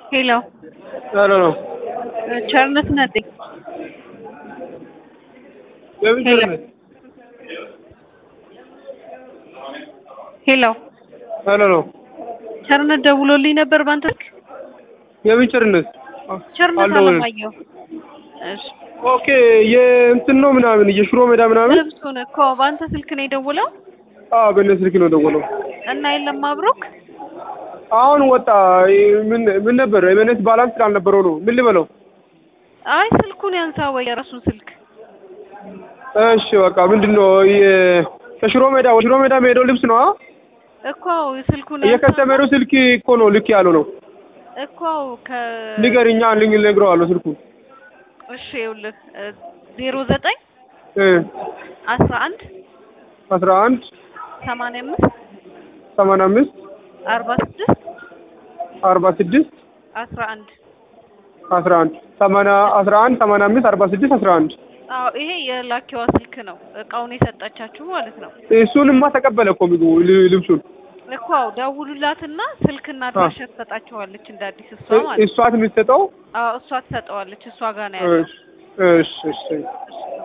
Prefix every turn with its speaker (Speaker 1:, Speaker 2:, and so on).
Speaker 1: ሄሎ
Speaker 2: ሄሎ ነው
Speaker 1: ቸርነት ነጤ
Speaker 2: የምን
Speaker 1: ሄሎ።
Speaker 2: ቸርነት?
Speaker 1: ሄሎ
Speaker 2: ሄሎ ነው
Speaker 1: ቸርነት ደውሎልኝ ነበር ባንተ ስልክ
Speaker 2: የምን ቸርነት?
Speaker 1: ቸርነት
Speaker 2: አልደወለም።
Speaker 1: አለማየሁ እሺ
Speaker 2: ኦኬ የእንትን ነው ምናምን የሽሮ ሜዳ ምናምን
Speaker 1: ልብሱን እኮ በአንተ ስልክ ነው የደውለው
Speaker 2: አዎ በእነ ስልክ ነው ደወለው
Speaker 1: እና የለም አብሮክ
Speaker 2: አሁን ወጣ ምን ምን ነበር የመነት ባላንስ ስላልነበረው ነው ምን ልበለው
Speaker 1: አይ ስልኩን ያንሳ ወይ የራሱን ስልክ
Speaker 2: እሺ በቃ ምንድን ነው የ- ከሽሮ ሜዳ ወደ ሽሮ ሜዳ የሚሄደው ልብስ ነው አ?
Speaker 1: እኮ ስልኩን ያንሳ
Speaker 2: የከስተመሩ ስልክ እኮ ነው ልክ ያለው ነው
Speaker 1: እኮ ከ
Speaker 2: ንገርኛ ልኝ ነግረዋለሁ ስልኩ
Speaker 1: እሺ ይኸውልህ ዜሮ ዘጠኝ
Speaker 2: እ
Speaker 1: አስራ አንድ
Speaker 2: አስራ አንድ
Speaker 1: ሰማንያ አምስት
Speaker 2: ሰማንያ አምስት
Speaker 1: አርባ ስድስት
Speaker 2: አርባ ስድስት
Speaker 1: አስራ አንድ
Speaker 2: አስራ አንድ ሰማንያ አስራ አንድ ሰማንያ አምስት አርባ ስድስት አስራ አንድ
Speaker 1: አዎ ይሄ የላኪዋ ስልክ ነው እቃውን የሰጠቻችሁ ማለት ነው
Speaker 2: እሱንማ ተቀበለ እኮ ምግቡ ል- ልብሱን
Speaker 1: እኮ አዎ ደውሉላትና ስልክና አድራሻ ትሰጣችኋለች እንደ አዲስ እሷ ማለት ነው
Speaker 2: እሷት የምትሰጠው
Speaker 1: አዎ እሷ ትሰጠዋለች እሷ ጋር ነው ያለው
Speaker 2: እሺ እሺ እሺ